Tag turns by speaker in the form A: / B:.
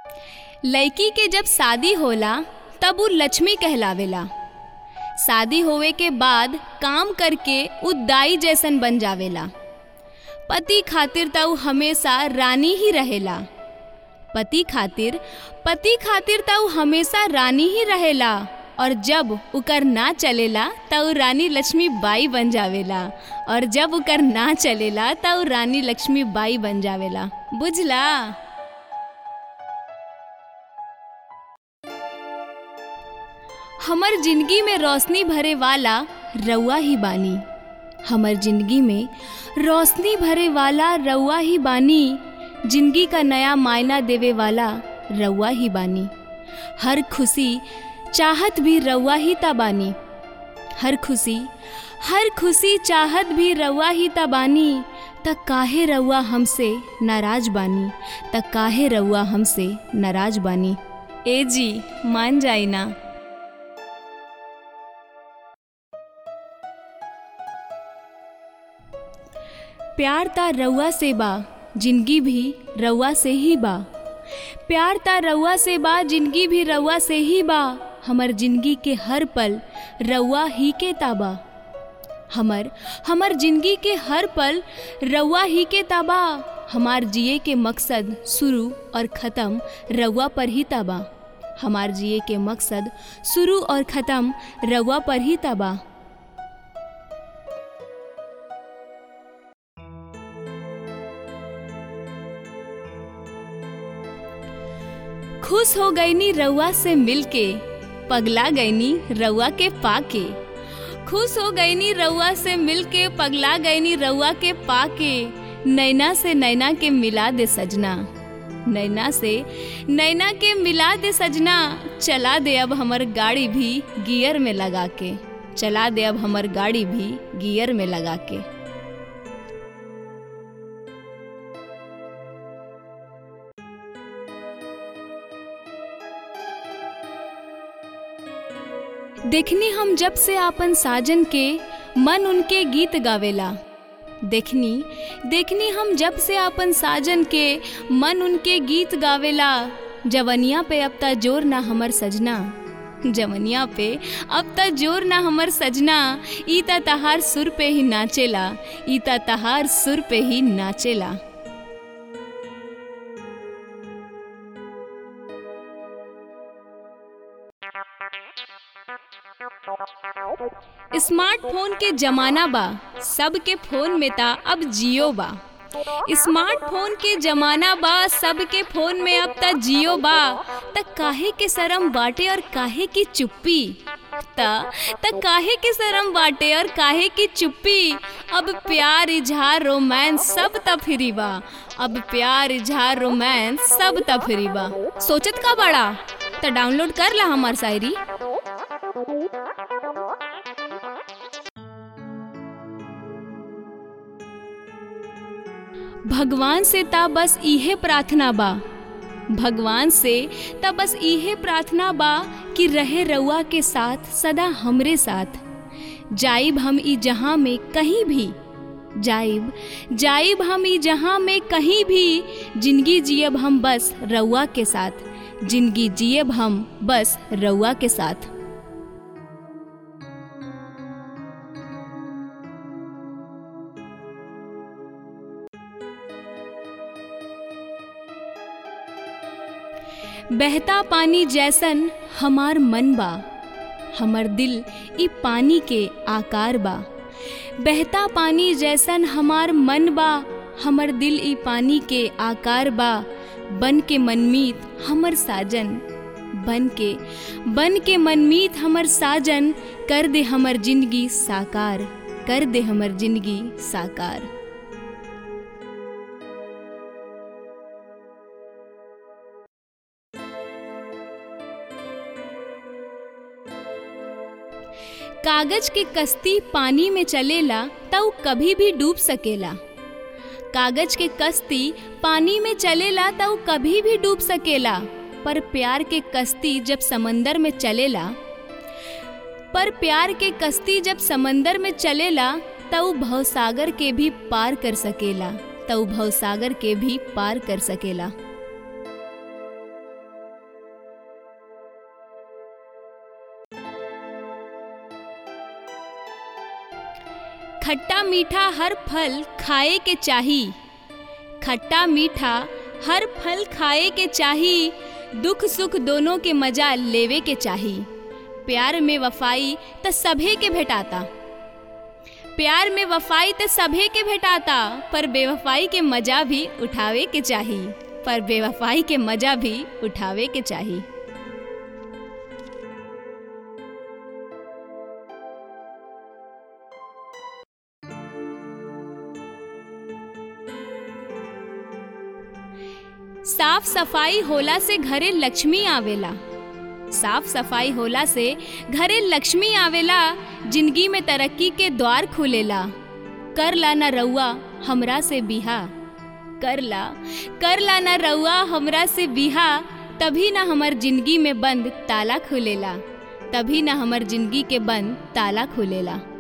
A: लइकी के जब शादी होला तब उ लक्ष्मी कहलावेला शादी होवे के बाद काम करके उ दाई जैसन बन जावेला पति खातिर त उ हमेशा रानी ही रहेला पति खातिर पति खातिर त उ हमेशा रानी ही रहेला और जब उकर ना चलेला त उ रानी लक्ष्मी बाई बन जावेला और जब उकर ना चलेला त उ रानी लक्ष्मी बाई बन जावेला बुझला हमर जिंदगी में रोशनी भरे वाला रउआ ही बानी हमर जिंदगी में रोशनी भरे वाला रउआ ही बानी जिंदगी का नया मायना देवे वाला रउआ ही बानी हर खुशी चाहत भी रउआ ही ता बानी हर खुशी हर खुशी चाहत भी रउआ ही ता बानी त काहे रउआ हमसे नाराज बानी त काहे रउआ हमसे नाराज बानी ए जी मान जाई ना प्यार ता रउआ से बा जिंदगी भी रउआ से ही बा प्यार ता रउआ से बा जिंदगी भी रउआ से ही बा हमर जिंदगी के हर पल रउआ ही के ताबा हमर हमर जिंदगी के हर पल रउआ ही के ताबा हमार जिए के मकसद शुरू और ख़त्म रउआ पर ही ताबा हमार जिए के मकसद शुरू और ख़त्म रउआ पर ही ताबा खुश हो गईनी रउआ से मिलके पगला गईनी रउआ के पाके खुश हो गईनी रउआ से मिलके पगला गईनी रउआ के पाके नैना से नैना के मिला दे सजना नैना से नैना के मिला दे सजना चला दे अब हमर गाड़ी भी गियर में लगा के चला दे अब हमर गाड़ी भी गियर में लगा के देखनी हम जब से आपन साजन के मन उनके गीत गावेला देखनी देखनी हम जब से आपन साजन के मन उनके गीत गावेला जवनिया पे अब ता जोर ना हमर सजना जवनिया पे अब ता जोर ना हमर सजना ई ता तहार सुर पे ही नाचेला ई ता तहार सुर पे ही नाचेला स्मार्टफोन के जमाना बा सबके फोन में ता अब जियो बा स्मार्टफोन के जमाना बा सबके फोन में अब ता जियो बा त काहे के शरम बाटे और काहे की चुप्पी त त काहे के शरम बाटे और काहे की चुप्पी अब प्यार इजहार रोमांस सब त फ्री बा अब प्यार इजहार रोमांस सब त फ्री बा सोचत का बड़ा त डाउनलोड कर ला हमार शायरी भगवान से ता बस इहे प्रार्थना बा भगवान से ता बस इहे प्रार्थना बा कि रहे रउआ के साथ सदा हमरे साथ जाइब हम ई जहाँ में कहीं भी जाइब जाइब हम ई जहाँ में कहीं भी जिंदगी जियब हम बस रउआ के साथ जिंदगी जियब हम बस रउआ के साथ बहता पानी जैसन हमार मन बा हमर दिल ई पानी के आकार बा बहता पानी जैसन हमार मन बा हमर दिल ई पानी के आकार बा बन के मनमीत हमर साजन बन के बन के मनमीत हमर साजन कर दे हमर जिंदगी साकार कर दे हमर जिंदगी साकार कागज के कश्ती पानी में चलेला त उ कभी भी डूब सकेला कागज के कश्ती पानी में चलेला त उ कभी भी डूब सकेला पर प्यार के कश्ती जब समंदर में चलेला पर प्यार के कश्ती जब समंदर में चलेला त उ भवसागर के भी पार कर सकेला त उ भवसागर के भी पार कर सकेला खट्टा मीठा हर फल खाए के चाही खट्टा मीठा हर फल खाए के चाही दुख सुख दोनों के मजा लेवे के चाही प्यार में वफाई त सभे के भेटाता प्यार में वफाई त सभे के भेटाता पर बेवफाई के मजा भी उठावे के चाही पर बेवफाई के मजा भी उठावे के चाही साफ सफाई होला से घरे लक्ष्मी आवेला साफ सफाई होला से घरे लक्ष्मी आवेला जिंदगी में तरक्की के द्वार खुलेला कर ला न रउआ हमरा से बिहा कर ला कर ला न रउआ हमरा से बिहा तभी ना हमर जिंदगी में बंद ताला खुलेला तभी ना हमर जिंदगी के बंद ताला खुलेला